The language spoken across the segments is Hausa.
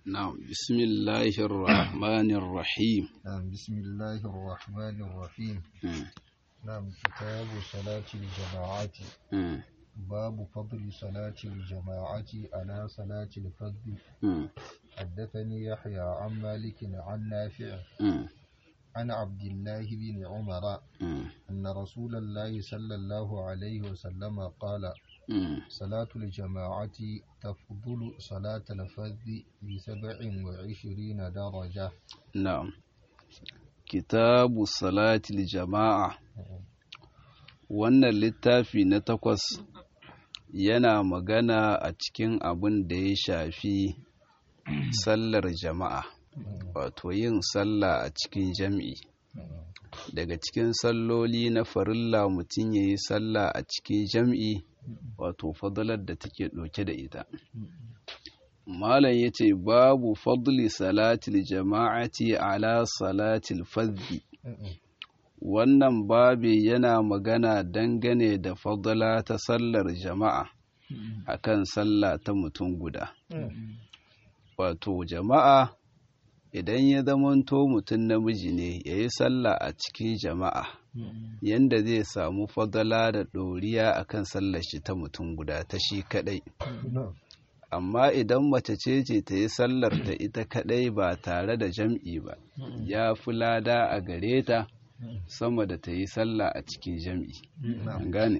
نعم بسم الله الرحمن الرحيم نعم بسم الله الرحمن الرحيم مم. نعم كتاب صلاة الجماعة مم. باب فضل صلاة الجماعة على صلاة الفرد مم. حدثني يحيى عن مالك عن نافع مم. عن عبد الله بن عمر مم. أن رسول الله صلى الله عليه وسلم قال مم. صلاة الجماعة تفضل صلاة الفرد بسبع وعشرين درجة نعم كتاب صلاة الجماعة wannan littafi na takwas yana magana a cikin abin da ya shafi sallar jama'a wato yin sallah a cikin jam'i daga cikin salloli na farilla mutum ya yi sallah a cikin jam'i wato fadalar da take ɗauke da ita malam ya ce babu fadli salatil jama'ati ala salatil fadli wannan babi yana magana dangane da fadla ta sallar jama'a akan sallah ta mutum guda wato jama'a idan ya zamanto mutum namiji ne ya yi sallah a cikin jama'a yanda zai samu fadala da ɗoriya akan sallar shi ta mutum guda ta shi kaɗai amma idan mace ce ce ta yi sallar ta ita kaɗai ba tare da jam'i ba ya fi lada a gare ta sama da ta yi sallah a cikin jam'i an gane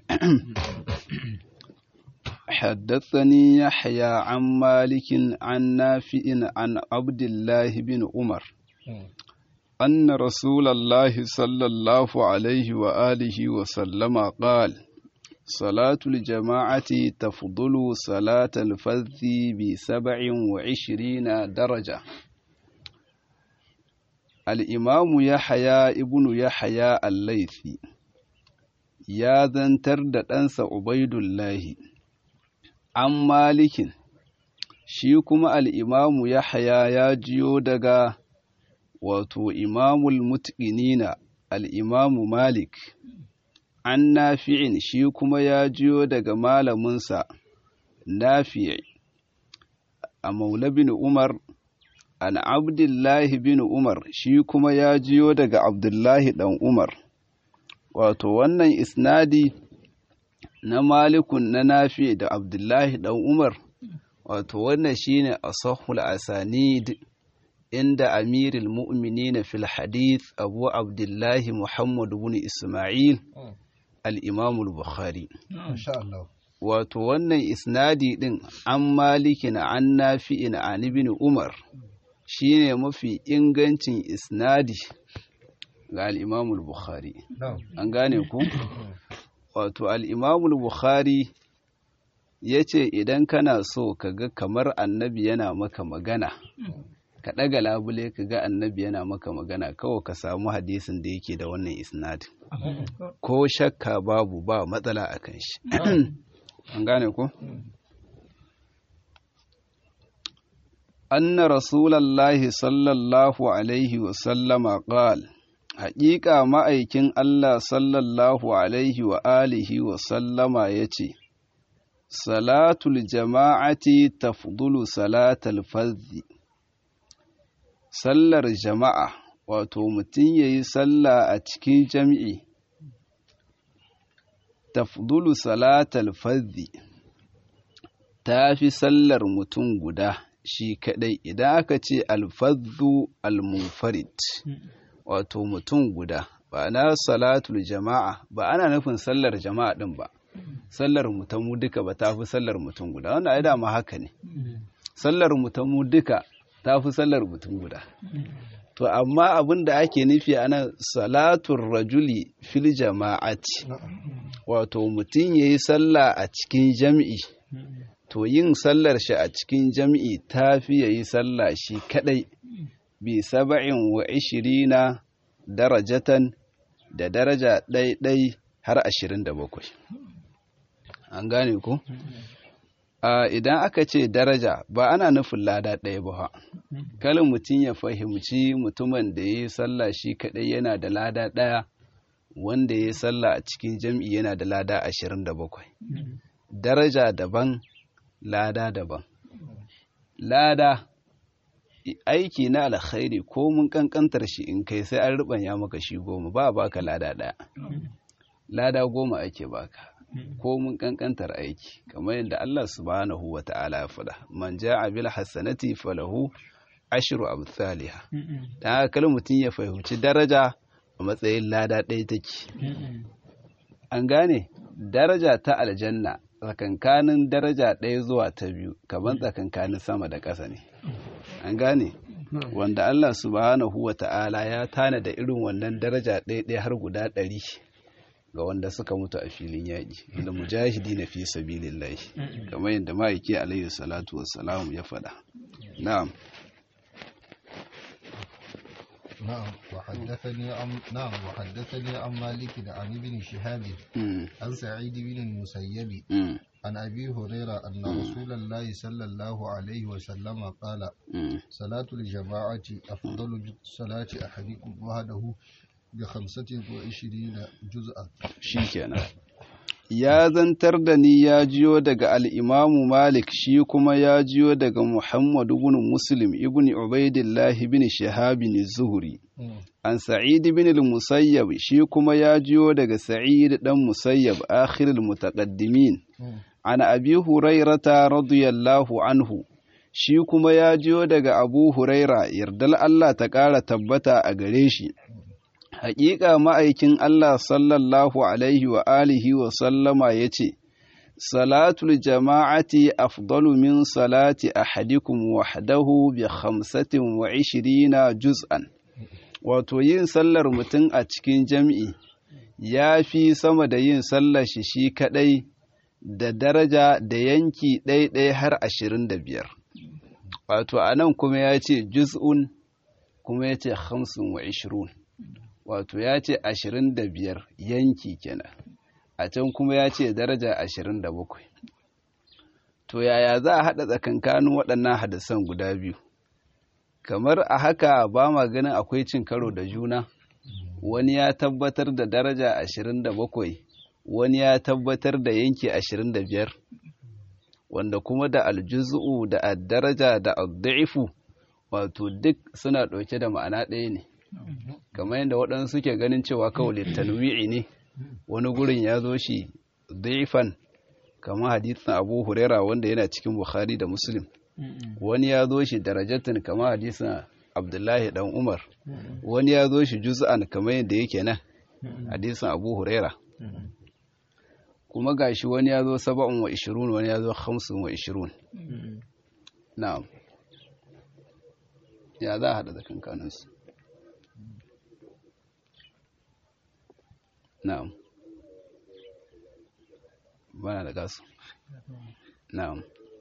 حدثني يحيى عن مالك عن نافع عن عبد الله بن عمر أن رسول الله صلى الله عليه وآله وسلم قال صلاة الجماعة تفضل صلاة الفذ بسبع وعشرين درجة الإمام يحيى ابن يحيى الليثي يا ذنتر دانس عبيد الله عن مالك shi kuma al'imamu Yahaya ya jiyo daga wato imamul mutqinina al'imamu Malik an nafi'in shi kuma ya jiyo daga malaminsa nafi' a maula bin Umar an abdullahi bin Umar shi kuma ya jiyo daga abdullahi ɗan Umar wato wannan isnadi na malikun na nafi da abdullahi ɗan Umar wato wannan shine asahul asanid inda amirul mu'minin fil hadith abu abdullahi muhammad ibn isma'il al-imam al-bukhari insha Allah wato wannan isnadi din an malikin an nafi'in an ibn umar shine mafi ingancin isnadi ga al-imam al-bukhari na'am an gane ku wato al-imam al-bukhari ya ce idan kana so ka ga kamar annabi yana maka magana ka ɗaga labule ka ga annabi yana maka magana kawai ka samu hadisin da yake da wannan isnadin ko shakka babu ba matsala a kan shi an gane ku anna rasulallahi sallallahu alaihi wasallama qal haƙiƙa ma'aikin allah sallallahu alaihi wa alihi wasallama ya ce salatul jama'ati tafdulu salatal fardhi sallar jama'a wato mutum yayi sallah a cikin jami'i tafdulu salatal fardhi tafi sallar mutum guda shi kadai idan aka ce alfadhu almunfarid wato mutum guda ba na salatul jama'a ba ana nufin sallar jama'a din ba sallar mu ta mu duka ba ta fi sallar mutum guda wannan ai dama haka ne sallar mu ta mu duka ta fi sallar mutum guda to amma abin da ake nufi ana salatul rajuli fil jama'ati wato mutum yayi sallah a cikin jam'i to yin sallar shi a cikin jam'i ta fi yayi sallah shi kadai bi saba'in wa ishirina darajatan da daraja ɗai-ɗai har ashirin da bakwai an gane ku idan aka ce daraja ba ana nufin lada ɗaya ba kalin mutum ya fahimci mutumin da ya yi sallah shi kaɗai yana da lada ɗaya wanda ya yi sallah a cikin jam'i yana da lada ashirin da bakwai daraja daban lada daban lada aiki na alkhairi ko mun kankantar shi in kai sai an rubanya maka shi goma ba baka lada daya lada goma ake baka ko mun kankantar aiki kamar yadda Allah subhanahu wa ta'ala ya faɗa man ja'a bil hasanati falahu ashru amsalha dan haka kal mutun ya fahimci daraja a matsayin lada ɗaya take an gane daraja ta aljanna tsakankanin daraja ɗaya zuwa ta biyu kamar tsakankanin sama da ƙasa ne an gane wanda Allah subhanahu wa ta'ala ya tana da irin wannan daraja ɗaya ɗaya har guda ɗari ga wanda suka mutu a filin yaƙi da mujahidi na fi sabilillahi kamar yadda ma'aiki alayhi salatu wassalamu ya faɗa na'am نعم وحدثني عن نعم وحدثني عن مالك عن ابن شهاب عن سعيد بن المسيب عن أبي هريرة أن رسول الله صلى الله عليه وسلم قال صلاة الجماعة أفضل من صلاة أحدكم وحده بخمسة وعشرين جزءا شيكنا ya zantar da ni ya jiyo daga al'imamu Malik shi kuma ya jiyo daga Muhammadu ibn Muslim ibn Ubaidillah ibn Shahabin Zuhuri. An Sa'id ibn al-Musayyab shi kuma ya jiyo daga Sa'id dan Musayyab akhirul mutaqaddimin. An Abi Hurairata radiyallahu anhu shi kuma ya jiyo daga Abu Huraira yardal Allah ta ƙara tabbata a gare shi. Haƙiƙa ma'aikin Allah sallallahu Alaihi wa alihi wa sallama ya ce, Salatul jama'ati afdalu min salati ahadikum wahdahu bi khamsatin wa ishirina juz'an. Wato yin sallar mutum a cikin jam'i ya fi sama da yin sallar shi shi kaɗai da daraja da yanki ɗaiɗai har ashirin da biyar. Wato a nan kuma ya ce juz'un kuma ya ce hamsin wa ishirun. wato ya ce ashirin da biyar yanki kenan a can kuma ya ce daraja ashirin da bakwai to yaya za a haɗa tsakankanin waɗannan hadisan guda biyu kamar a haka ba ma ganin akwai cin karo da juna wani ya tabbatar da daraja ashirin da bakwai wani ya tabbatar da yanki ashirin da biyar wanda kuma da aljuzu da addaraja da adda'ifu wato duk suna ɗauke da ma'ana ɗaya ne kamar yadda waɗansu suke ganin cewa kawai tanwi'i ne wani gurin ya zo shi daifan kamar hadisin abu huraira wanda yana cikin bukhari da muslim wani ya zo shi darajatin kamar hadisin abdullahi dan umar wani ya zo shi juz'an kamar yadda yake nan hadisin abu huraira kuma gashi wani ya zo saba'un wa ishirun wani ya zo hamsin wa ishirun na'am ya za a haɗa da kankaninsu na'am bana da gasu na'am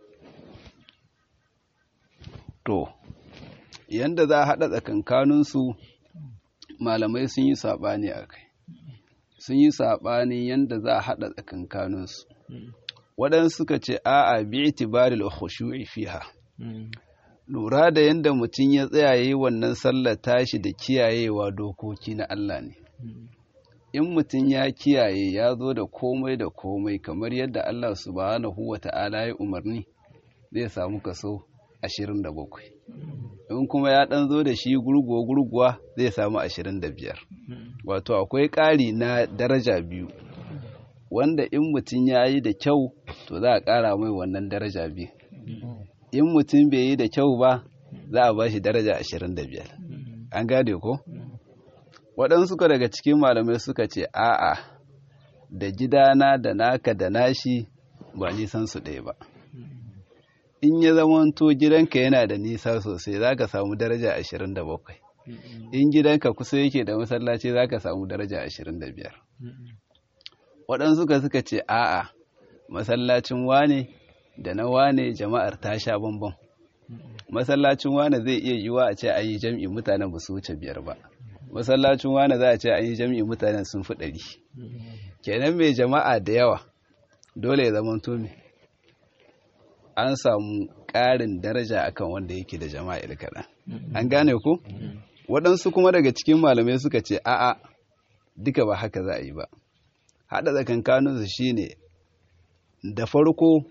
to yanda za a haɗa tsakankaninsu malamai sun yi saɓani a kai sun yi saɓani yanda za a haɗa tsakankaninsu waɗansu suka ce a'a bi itibaril khushu'i fiha lura da yanda mutum ya tsaya yi wannan sallar tashi da kiyayewa dokoki na Allah ne in mutum ya kiyaye ya zo da komai da komai kamar yadda Allah subhanahu wa ta'ala ya umarni zai samu kaso 27 in kuma ya dan zo da shi gurguwa gurguwa zai samu 25 wato akwai ƙari na daraja biyu wanda in mutum ya yi da kyau to za a ƙara mai wannan daraja biyu in mutum bai yi da kyau ba za a ba shi daraja 25 an gane ko? waɗansu ka daga cikin malamai suka ce a'a da gidana da naka da nashi ba nisan su ɗaya ba in ya zamanto gidanka yana da nisa sosai za ka samu daraja 27 in gidanka kusa yake da masallaci za ka samu daraja 25 waɗansu ka suka ce a'a masallacin wane da na wane jama'ar ta sha bambam masallacin wane zai iya yiwa a ce a yi jam'i mutanen ba su wuce biyar ba masallacin wane za a ce an yi jam'i mutanen sun fi ɗari kenan mai jama'a da yawa dole ya zama tumi an samu ƙarin daraja akan wanda yake da jama'a kaɗan an gane ku waɗansu kuma daga cikin malamai suka ce a'a duka ba haka za a yi ba haɗa tsakankaninsu shine da farko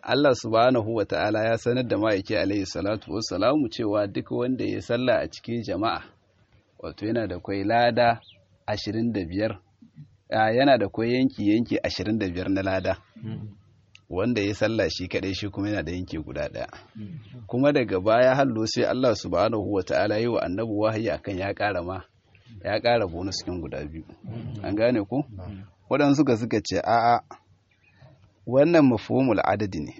Allah subhanahu wa ta'ala ya sanar da ma'aiki alaihi salatu wassalamu cewa duk wanda ya sallah a cikin jama'a wato yana da kwai lada ashirin da biyar yana da kwai yanki yanki ashirin da biyar na lada wanda ya sallah shi kadai shi kuma yana da yanki guda daya kuma daga baya hallo sai Allah subhanahu wa ta'ala yi wa annabi wahayi akan ya kara ma ya kara bonus cikin guda biyu an gane ko waɗansu ga suka ce a'a wannan mafhumul adadi ne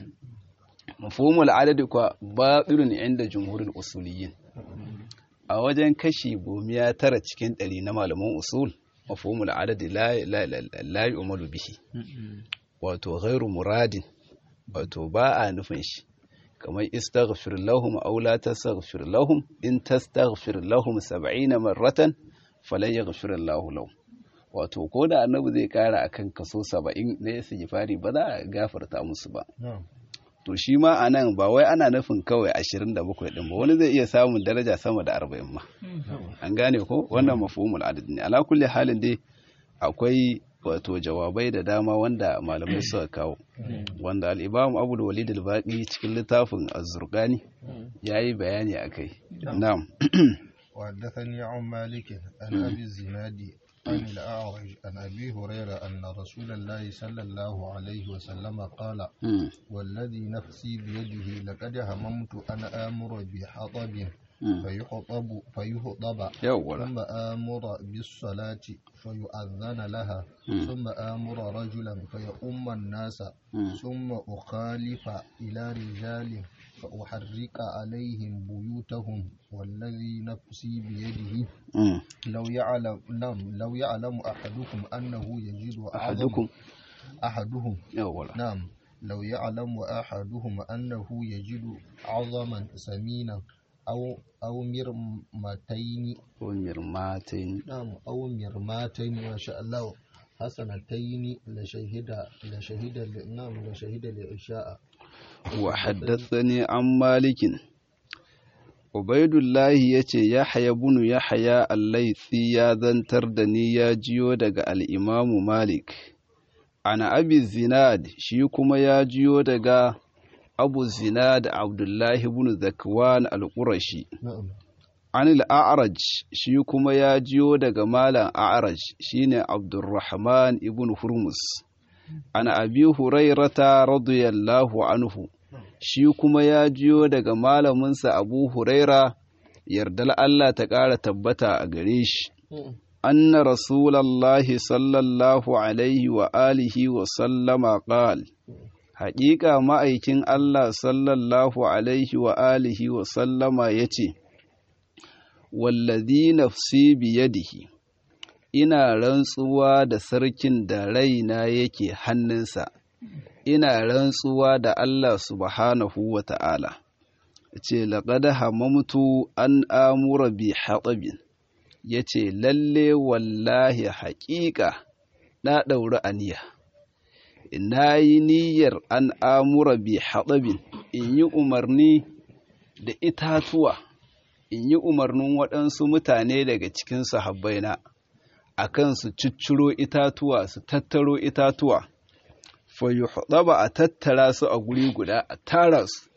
mafhumul adadi kwa batilun inda jumhurul usuliyin a wajen kashi gomiya tara cikin ɗari na malaman usul mafhumul adadi la yu'malu bihi wato ghairu muradin wato ba a nufin shi kamar istaghfir lahum aw la tastaghfir lahum in tastaghfir lahum 70 marratan falan yaghfir Allahu lahum wato ko da annabi zai kara akan kaso 70 na istighfari ba za a gafarta musu ba to shi ma anan ba wai ana nufin kawai 27 din ba wani zai iya samun daraja sama da 40 ma an gane ko wannan mafhumul adad ne ala kulli halin dai akwai wato jawabai da dama wanda malamai suka kawo wanda al-imam Abu Walid al-Baqi cikin littafin Az-Zurqani yayi bayani akai na'am وحدثني عن مالك عن ابي الزناد عن الاعرج عن ابي هريره ان رسول الله صلى الله عليه وسلم قال والذي نفسي بيده لقد هممت ان امر بحطب فيخطب فيخطب ثم آمر بالصلاة فيؤذن لها ثم آمر رجلا فيؤم الناس ثم أخالف إلى رجال فأحرق عليهم بيوتهم والذي نفسي بيده لو يعلم نعم لو يعلم أحدكم أنه يجد أحدكم أحدهم نعم لو يعلم أحدهم أنه يجد عظما سمينا أو أو مرمتين أو مرماتين نعم أو مرماتين ما شاء الله حسنتين لشهد لشهد نعم لشهد العشاء وحدثني عن مالك عبيد الله yace Yahya ibn Yahya al-Laythi ya zantar da ni ya jiyo daga al-Imam Malik ana Abi Zinad shi kuma ya jiyo daga abu zinad abdullahi ibn zakwan al-qurashi an al-a'raj shi kuma ya jiyo daga malam a'raj shine abdurrahman ibn hurmus an abi hurairata radiyallahu anhu shi kuma ya jiyo daga malaminsa abu huraira yardal Allah ta ƙara tabbata a gare shi anna rasulallahi sallallahu alaihi wa alihi wa sallama qala haƙiƙa ma'aikin Allah sallallahu alaihi wa alihi wa sallama ya ce, Wallazi nafsi biyadihi, ina rantsuwa da sarkin da raina yake hannunsa, ina rantsuwa da Allah subhanahu wa ta'ala, ce, laƙada hamamtu an amura bi haɗabin, ya ce, lalle wallahi haƙiƙa na ɗauri aniya. na yi niyyar an amura bi haɗabin in yi umarni da itatuwa in yi umarnin waɗansu mutane daga cikin sahabbaina a kan su cicciro itatuwa su tattaro itatuwa fayu ba a tattara su a guri guda a tara su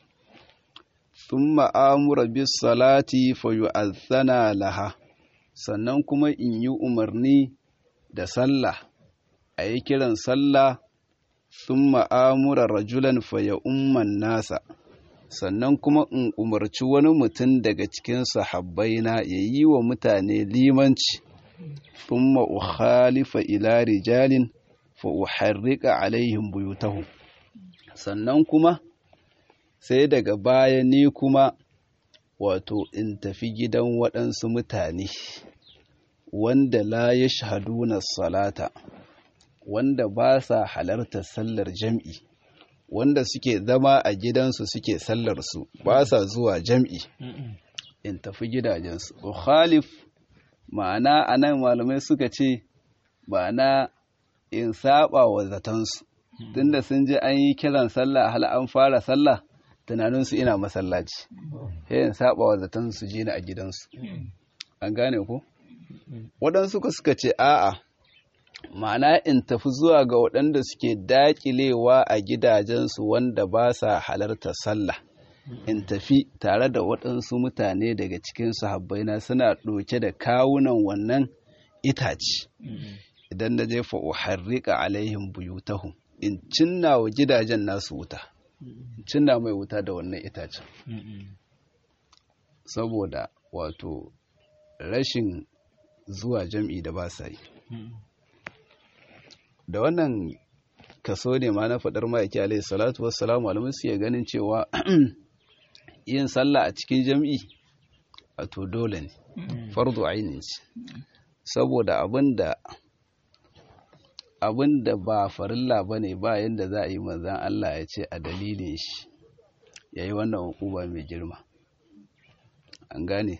sun ma'amura bis salati fayu azana laha sannan kuma in yi umarni da sallah a yi kiran sallah sun ma'amura rajulan faya umman nasa sannan kuma in umarci wani mutum daga cikin sahabbaina ya yi wa mutane limanci sun ma'ukhalifa ila rijalin fa'uharrika alaihim buyutahum sannan kuma sai daga baya ni kuma wato in tafi gidan waɗansu mutane wanda la ya shahaduna salata wanda ba sa halartar sallar jam'i wanda suke zama a gidansu suke sallarsu ba sa zuwa jam'i in tafi gidajensu khalif ma'ana a nan malamai suka ce ma'ana in saba wa zatansu tunda sun ji an yi kiran sallah hal an fara sallah tunaninsu ina masallaci sai in saba wa zatansu je ni a gidansu an gane ko waɗansu suka ce a'a ma'ana in tafi zuwa ga waɗanda suke daƙilewa a gidajensu wanda ba sa halarta sallah in tafi tare da waɗansu mutane daga cikin sahabbaina suna ɗauke da kawunan wannan itace idan na jefa uharrika alaihim buyutahum in cinna wa gidajen nasu wuta in cinna mai wuta da wannan itacen saboda wato rashin zuwa jam'i da ba sa yi da wannan kaso ne ma na faɗar ma'aiki alaihi salatu wassalamu alamun su ya ganin cewa yin sallah a cikin jam'i a to dole ne fardu ainihin ce saboda abinda abinda ba farilla ba ne ba yadda za a yi manzan Allah ya ce a dalilin shi ya yi wannan hukuma mai girma an gane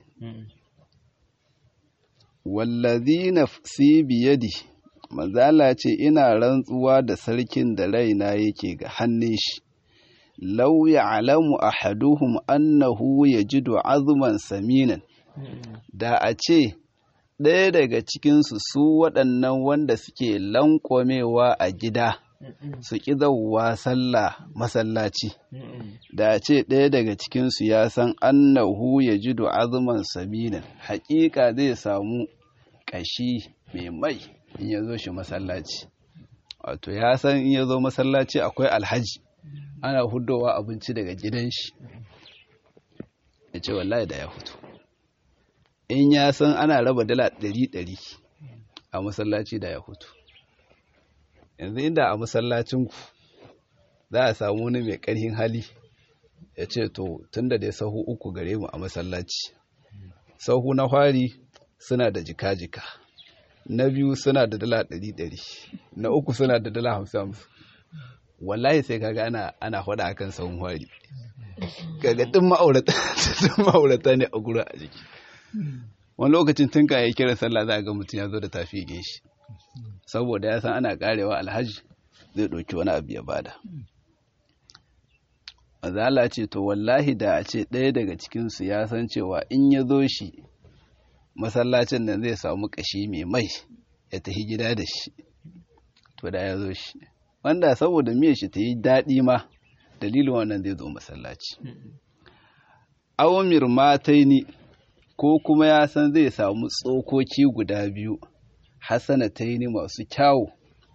wallazi nafsi biyadi manzala ce ina rantsuwa da sarkin da raina yake ga hannun shi law ya'lamu ahaduhum annahu yajidu azman saminan da a ce ɗaya daga cikinsu su waɗannan wanda suke lankwamewa a gida su ƙi zauwa sallah masallaci da a ce ɗaya daga cikinsu ya san annahu ya ji azuman saminan haƙiƙa zai samu ƙashi mai mai in ya zo shi masallaci wato ya san in ya zo masallaci akwai alhaji ana hudowa abinci daga gidan shi ya ce wallahi da ya fito in ya san ana raba dala ɗari-ɗari a masallaci da ya hutu yanzu inda a masallacinku za a samu wani mai ƙarhin hali ya ce to tun da dai sahu uku gare mu a masallaci sahu na fari suna da jika-jika na biyu suna da dala ɗari-ɗari na uku suna da dala hamsin wallahi sai kaga ana ana faɗa akan sahun fari kaga duk ma'aurata ne a gura a jiki wani lokacin tun ka yi kiran sallah za a ga mutum ya zo da tafi shi saboda ya san ana karewa alhaji zai ɗauki wani abu ya bada azala ce to wallahi da a ce ɗaya daga cikinsu ya san cewa in ya zo shi masallacin nan zai samu ƙashi mai mai ya tafi gida da shi to da ya zo shi wanda saboda miyar shi ta yi daɗi ma dalilin wannan zai zo masallaci awamir mataini ko kuma ya san zai samu tsokoki guda biyu hasanataini masu kyawu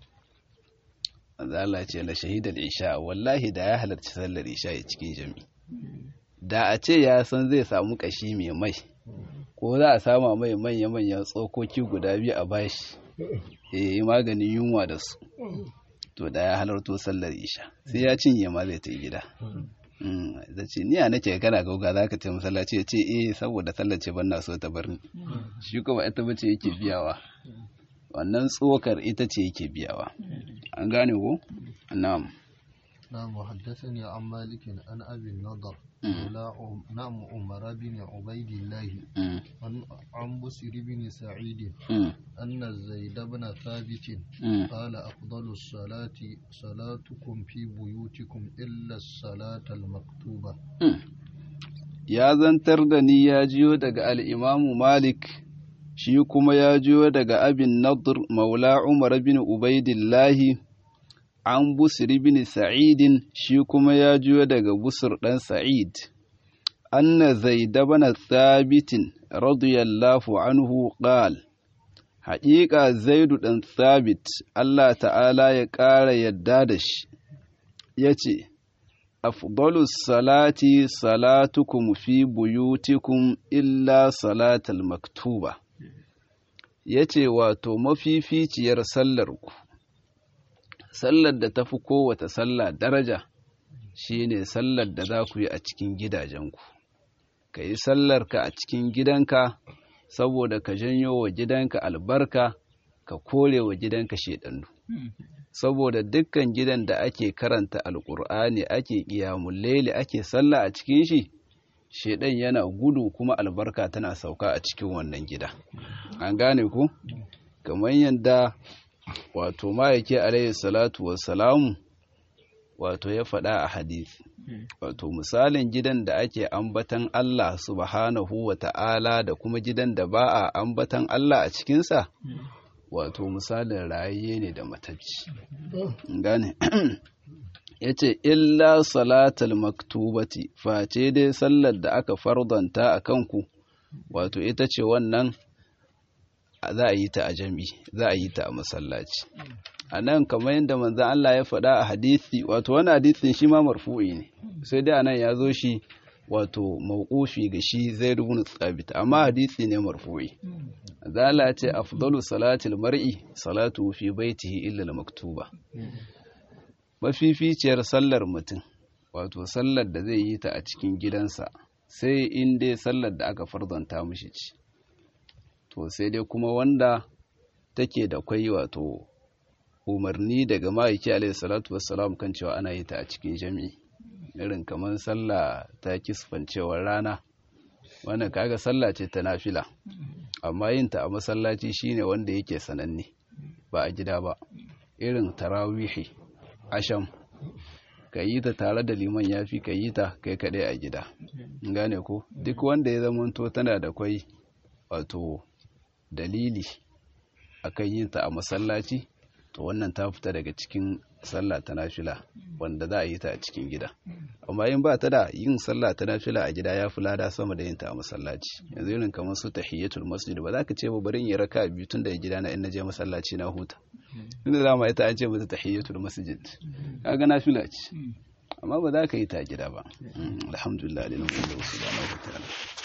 Allah ce la shahidar isha wallahi da ya halarci sallar isha a cikin jami da a ce ya san zai samu kashi mai mai ko za a sama mai manya-manyan tsokoki guda biyu a bashi ya yi maganin yunwa da su to da ya halarto sallar isha sai ya cinye ma zai ta gida da ce ni a nake kana gauga za ka ce masallaci ya ce eh saboda sallar ce ban na so ta bar ni shi kuma ita bace yake biyawa wannan tsokar ita ce yake biyawa an gane ko na'am نعم وحدثني عن مالك عن أبي النضر نعم عمر بن عبيد الله عن بسر بن سعيد أن زيد بن ثابت قال أفضل الصلاة صلاتكم في بيوتكم إلا الصلاة المكتوبة ya zantar da ni ya jiyo daga al'imamu Malik, shi kuma ya jiyo daga abin Nadir Maula Umar bin Ubaidillahi, an Busir bin Sa'idin, shi kuma ya jiyo daga Busir ɗan Sa'id. Anna Zaida bana Thabitin, radiyallahu anhu qal Haƙiƙa Zaidu ɗan Thabit, Allah ta'ala ya ƙara yadda da shi, ya ce, أفضل الصلاة صلاتكم في بيوتكم إلا صلاة المكتوبة yace wato mafificiyar sallarku sallar da tafi kowace sallah daraja shine sallar da za ku yi a cikin gidajenku ka yi sallarka a cikin gidanka saboda ka janyo wa gidanka albarka ka kore wa gidanka shedannu saboda dukkan gidan da ake karanta alkur'ani ake ƙiyamun laili ake sallah a cikin shi shedan yana gudu kuma albarka tana sauka a cikin wannan gida an gane ku kamar yadda wato ma'aike alayhi salatu wassalamu wato ya faɗa a hadisi wato misalin gidan da ake ambatan Allah subhanahu wa ta'ala da kuma gidan da ba a ambatan Allah a cikinsa wato misalin rayayye ne da matacci gane ya ce illa salatal maktubati face dai sallar da aka fardanta a kanku wato ita ce wannan za a yi ta a jami za a yi ta a masallaci a nan kamar yadda manzan Allah ya faɗa a hadisi wato wani hadisin shi ma marfu'i ne sai dai anan ya zo shi wato mawqufi ga shi zai ibn thabit amma hadisi ne marfu'i zala ce afdalu salatil mar'i salatu fi baitihi illa al-maktuba mafificiyar sallar mutum wato sallar da zai yi ta a cikin gidansa sai in dai sallar da aka fardanta mishi ci to sai dai kuma wanda take da kwai wato umarni daga ma'aiki alaihi salatu wassalam kan cewa ana yi ta a cikin jami'i irin kamar sallah ta kisfancewar rana wannan kaga sallah ce ta nafila amma yin ta a masallaci shine wanda yake sananne ba a gida ba irin tarawihi asham ka yi ta tare da liman yafi ka yi ta kai kaɗai a gida gane ko duk wanda ya zamanto tana da kwai wato dalili akan yin ta a masallaci to wannan ta fita daga cikin sallah ta nafila wanda za a yi ta a cikin gida amma in ba ta da yin sallah ta nafila a gida ya fi lada sama da yin ta a masallaci yanzu irin kamar su tahiyatul masjid ba za ka ce ba bari in yi raka biyu tun daga gida na in na je masallaci na huta inda za mu ita an ce mata tahiyatul masjid kaga nafila ce amma ba za ka yi ta a gida ba alhamdulillah lillahi wa ta'ala